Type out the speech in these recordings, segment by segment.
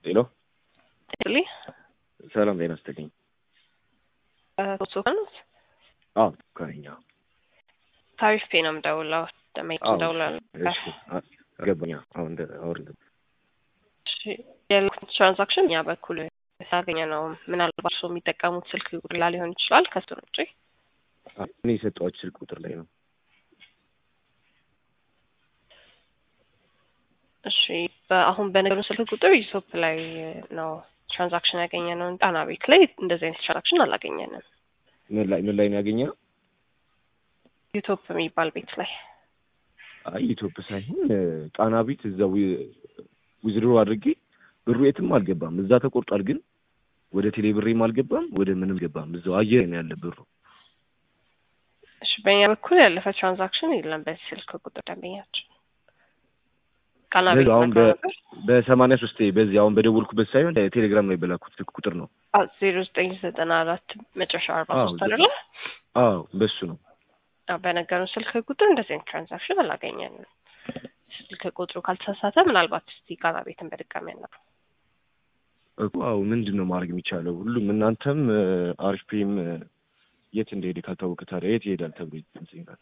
ሄሎ ጤናስጥልኝ ሰላም ጤና ይስጥልኝ። ሶፋኖስ አዎ ከኛ ታሪፍ ፔ ነው የምደውለው። ደመኝ አዎ፣ ደውላል። እሺ አ- ገባኝ። አሁን እንደ አውርድ ያልኩት ትራንዛክሽን እኛ በኩል ያገኘ ነው። ምናልባት ሰው የሚጠቀሙት ስልክ ቁጥር ላይ ሊሆን ይችላል። ከሱ ውጭ እኔ የሰጠኋቸው ስልክ ቁጥር ላይ ነው። እሺ፣ በአሁን በነገሩ ስልክ ቁጥር ዩሶፕ ላይ ነው ትራንዛክሽን ያገኘ ነው። ጣና ቤት ላይ እንደዚህ አይነት ትራንዛክሽን አላገኘንም። ምን ላይ ምን ላይ ነው ያገኘው? ዩቶፕ የሚባል ቤት ላይ አይ ኢትዮጵያ ሳይሆን እ፣ ጣና ቤት እዛው ዊዝድሮ አድርጌ ብሩ የትም አልገባም። እዛ ተቆርጧል፣ ግን ወደ ቴሌ ብሬም አልገባም፣ ወደ ምንም ገባም። እዛው አየር ነው ያለ ብሩ። እሺ፣ በእኛ በኩል ያለፈ ትራንዛክሽን የለም። በዚህ ስልክ ቁጥር ደንበኛችን ቃና ቤት ስለዚህ አሁን ነግረው በ- ነበር። በሰማንያ ሶስት በዚህ አሁን በደወልኩበት ሳይሆን ቴሌግራም ላይ በላኩት ስልክ ቁጥር ነው። ዜሮ ዘጠኝ ዘጠና አራት መጨረሻ አርባ አዎ፣ ሶስት አይደለ? አዎ በሱ ነው። አዎ፣ በነገሩን ስልክ ቁጥር እንደዚህ አይነት ትራንዛክሽን አላገኘንም። ስልክ ቁጥሩ ካልተሳሳተ ምናልባት እስቲ ቃና ቤትን በድጋሚ ያለ እኮ አዎ ምንድን ነው ማድረግ የሚቻለው? ሁሉም እናንተም አሪፍ ፔም የት እንደሄደ ካልታወቀ ታዲያ የት ይሄዳል ተብሎ ይጠይቃል።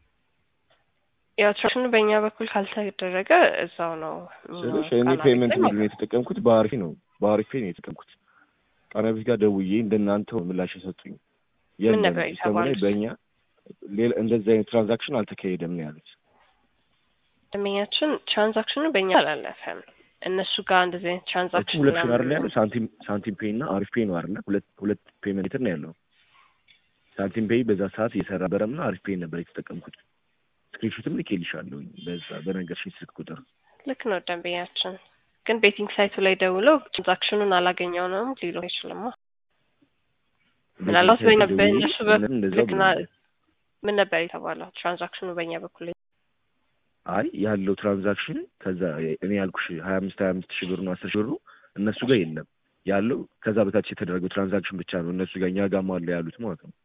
ያው ትራንዛክሽኑ በእኛ በኩል ካልተደረገ እዛው ነው ስልሽ ቃና እኔ ቤት ፔመንት ላይ ምንድን ነው የተጠቀምኩት? በአሪፌ ነው በአሪፌ ነው የተጠቀምኩት። ቃና ቤት ጋር ደውዬ እንደናንተው ምላሽ የሰጡኝ የለም ነበር ሲስተሙ ላይ የተባሉት? በእኛ ሌላ እንደዚህ አይነት ትራንዛክሽን አልተካሄደም ነው ያሉት። ደንበኛችን ትራንዛክሽኑ በእኛ አላለፈም። እነሱ ጋር እንደዚህ አይነት እሱ ትራንዛክሽን ሁለት ሺህ አይደል ያለው ሳንቲም ሳንቲም ፔይ እና አሪፍ ፔይ ነው አይደለ? ሁለት ሁለት ፔመንት ነው ያለው። ሳንቲም ፔይ በዛ ሰዓት እየሰራ በረምና አሪፍ ፔይ ነበር የተጠቀምኩት። ስክሪንሾትም ልኬልሻለሁ በዛ በነገርሽኝ ስልክ ቁጥር ልክ ነው ደንበኛችን። ግን ቤቲንግ ሳይቱ ላይ ደውለው ትራንዛክሽኑን አላገኘው ነው ሊሉ አይችልማ። ምናልባት በእኛ በእነሱ በኩል እንደዛው ልክና ብለውኛል። ምን ነበር የተባለው? ትራንዛክሽኑ በእኛ በኩል አይ ያለው ትራንዛክሽን ከዛ እኔ ያልኩሽ ሀያ አምስት ሀያ አምስት ሺህ ብር ነው አስር ሺህ ብሩ እነሱ ጋር የለም ያለው ከዛ በታች የተደረገው ትራንዛክሽን ብቻ ነው እነሱ ጋር እኛ ጋር አለ ያሉት ማለት ነው።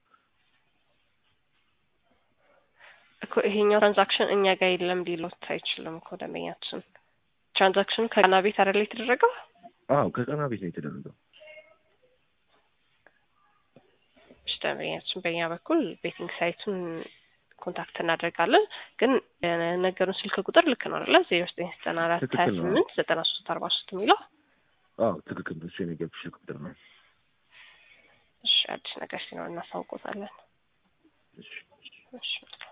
እኮ ይሄኛው ትራንዛክሽን እኛ ጋር የለም ሊሉት አይችልም እኮ ደንበኛችን። ትራንዛክሽኑ ከቃና ቤት አይደለ የተደረገው? አዎ ከቀና ቤት ነው የተደረገው። እሺ ደንበኛችን በእኛ በኩል ቤቲንግ ሳይቱን ኮንታክት እናደርጋለን። ግን የነገሩን ስልክ ቁጥር ልክ ነው አይደለ? ዜሮ ዘጠኝ ዘጠና አራት ሀያ ትክክል ነው። ስምንት ዘጠና ሶስት አርባ ሶስት የሚለው አዎ ትክክል ነው። እሱ የነገርኩሽ ስልክ ቁጥር ነው። እሺ አዲስ ነገር ሲኖር እናሳውቆታለን። እሺ። እሺ